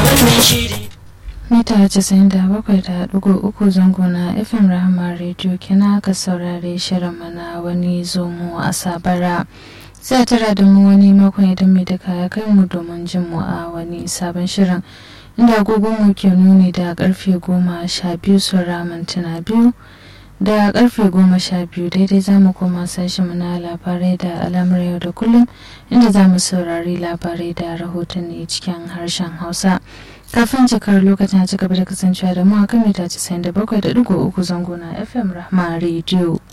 wannan shiri mita 97.3 zango na fm rahama radio kina ka saurare shirin mana wani zomo a sabara sai tara da mu wani makon idan mai duka ya kai mu domin jin mu a wani sabon shirin inda agogon mu ke nuni da karfe goma sha biyu saura mintuna biyu da karfe goma sha biyu daidai za mu koma sashi na labarai da alamar yau da kullum inda za mu saurari labarai da rahotanni cikin harshen hausa kafin cikar lokacin ci gaba da kasancewa da mu a kan mita 97.3 zango na fm rahma radio